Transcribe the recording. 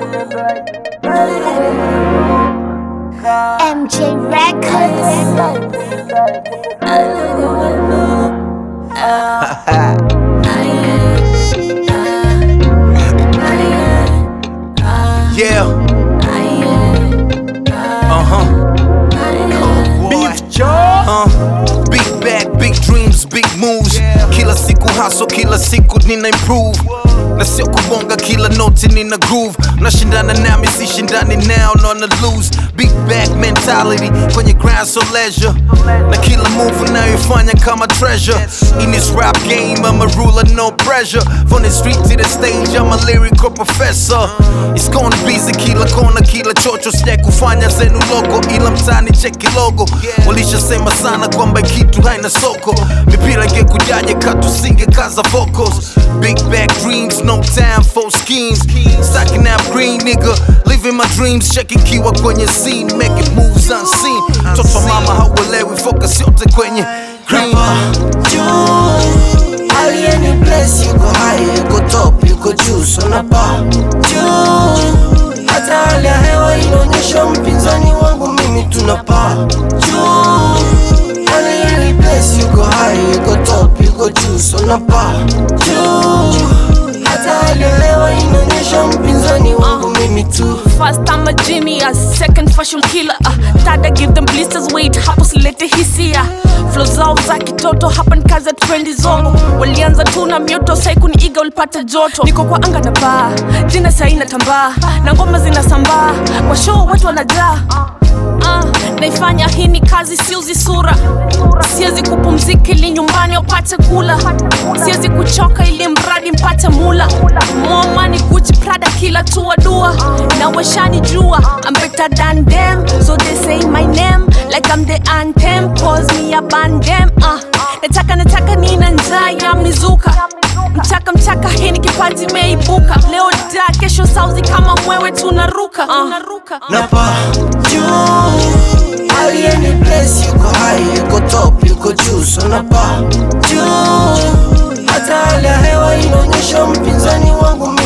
MJ Records. Yeah. Uh huh. Beef jaw. Uh. Big bag, big dreams, big moves. Kila siku hustle, kila siku nina improve. Na sio kubonga kila noti nina groove. Nashindana nami sishindani now, nona lose. Big bag mentality kwenye grind so leisure. Na kila move unayoifanya kama treasure. In this rap game, I'm a ruler, no pressure. From the street to the stage, I'm a lyrical professor. It's gonna be kila kona, kila chocho, sija kufanya zenu logo, ila mtani cheki logo. Walishasema sana kwamba kitu haina soko, mipira ingekujaje katusinge kaza vocals. Big back dreams, no time for schemes. Stacking up green nigga, living my dreams, checking kiwa kwenye scene, making moves unseen. Toto mama hauelewi, focus yote kwenye green. juu alieni bless yuko high yuko top yuko juu sonapa juu hata hali ya hewa inaonyesha mpinzani wangu mimi tunapaa juu alieni bless yuko high yuko top yuko juu sonapa juu hata hali ya hewa inaonyesha mpinzani wangu mimi tu First I'm a genius, second fashion killer uh, third I give them blisters wait hapo silete hisia flow zao za kitoto hapa ni kazi ya trendi zongo walianza tu na mioto sai kuniiga ulipata joto niko kwa anga na baa jina sai natambaa na ngoma zinasambaa kwa show watu wanajaa Uh, naifanya hii ni kazi siuzi sura siwezi kupumzika ili nyumbani upate kula siwezi kuchoka ili mradi mpate mula momani guchi prada kila tua dua na washani jua I'm better than them so they say my name like I'm the anthem cause me a bandem uh, nataka nataka nina njaa ya mnizuka mchaka mchaka hii ni kipaji imeibuka leo da kesho sauzi kama mwewe tunaruka uh. napa juu alieni bless yuko high yuko top yuko juu so napa juu hata hali ya hewa inaonyesha mpinzani wangu